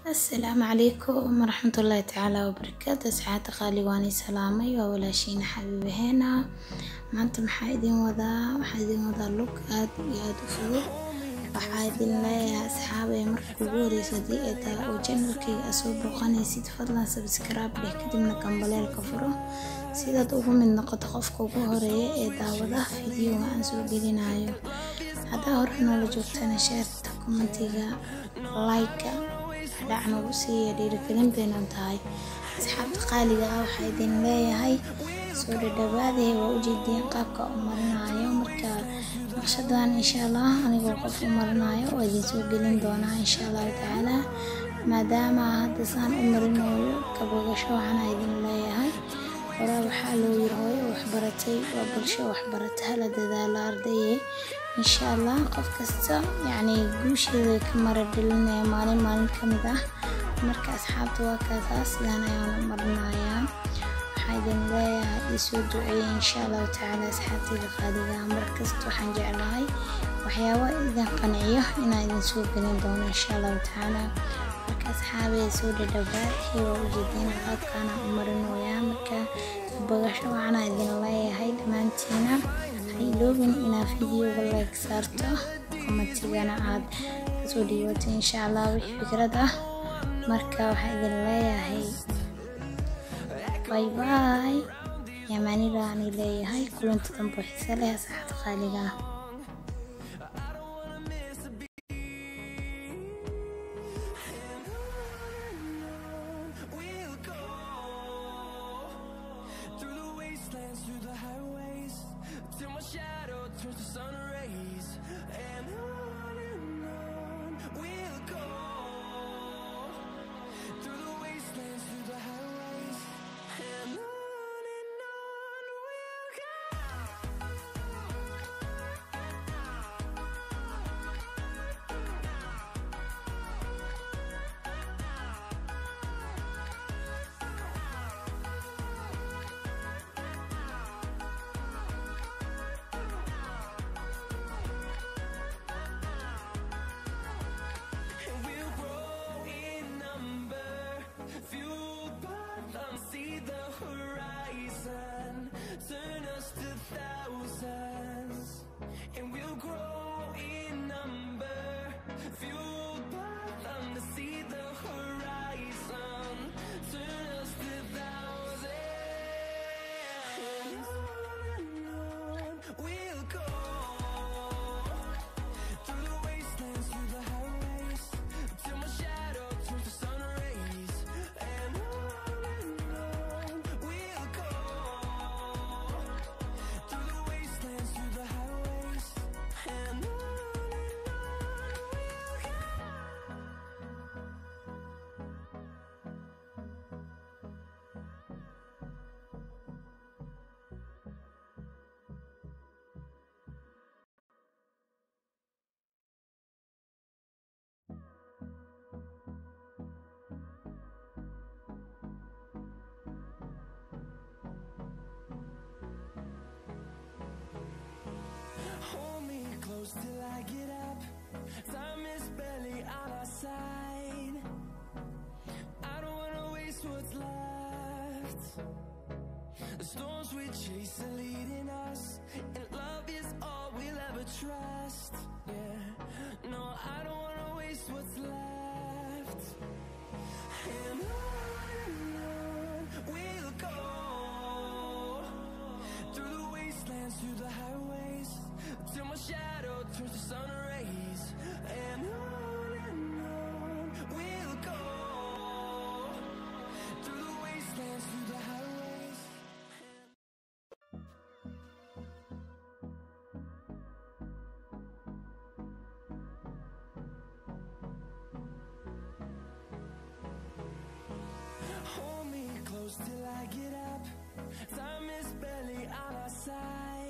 asalaamu calaykum waraxmatullaahi tacaala wabarakaatu asxaabta qaali waan i salaamay waa walaashiina xabiibaheena maanta maxaa idin wadaa waxaa idin wadaa lug aad iyo aad u fudud waxaa idin leeyahay asxaabay marka kugu horeysa haddii ay tahay oo janalkayga aad soo booqanaysid fadlan sabskraibe dheh kadibna gambaleelka furo sidaad ugu mid noqoto qofka ugu horeeya ee daawada fideoga aan soo gelinayo haddaa hore noola joogtana sheerta kommentiga like dhac nagu siiya dhiirigelin baynan tahay asxaabta qaaliga ah waxaa idin leeyahay soo dhadhawaadee waa ujeediyeen qaabka u marinayo marka naqshadan insha allah anigoo qof u marinayo waa idin soo gelin doonaa insha allahu tacaala maadaama hadda saan u marinayo kabogasho waxaana idin leeyahay horaa waxaa loo yiri hooyo waxbaratay waa bulsho waxbarata hala dadaalo ardaye insha allah qof kasta yacni guusheeda ka mara dhalinaya maalin maalin ka mid ah marka asxaabta waa kaasaa sidaan ayaan u marinayaa waxaa idin leeyahay isoo duceeya insha allahu tacaala asxaabtayda qaaliga markasta waxaan jeclahay waxyaaba idin qanciyo inaan idin soo gelin doono insha allahu tacaala marka asxaabee soo dhadhawaad waa ujeedeen qaabkaana u marinoyaa marka bogasho waxaana idin leeyahay dhammaantiina iloobin inaad fideoga like saarto komatigana aad kasoo dhiibato insha allah wixii fikrad ah marka waxaa idin leeyahay bay bay yamaanida ani leeyahay kulanta dambe xiise leh asxaabta qaaliga ah Till my shadow turns to sun rays And on and on we'll go Through the wastelands, through the highways And on and on we'll And we'll grow in number, fueled by them. See the horizon, turn us to thousands. And we'll grow in number, fueled by them. To see the horizon, turn us to thousands. And on and on we'll go. Through the wastelands, through the highways Till my shadow turns to sun rays And on and on we'll go Through the wastelands, through the highways And on and on we'll go Hold me close till I get up. Time is barely on our side. I don't wanna waste what's left. The storms we chase are leading us, and love is all we'll ever trust. Yeah, no, I don't wanna waste what's left. And on and on we'll go through the wastelands, through the highways, till my shadow turns to sun rays. And on and on we'll go through the wastelands, through the highways. Hold me close till I get up. Time is barely on our side.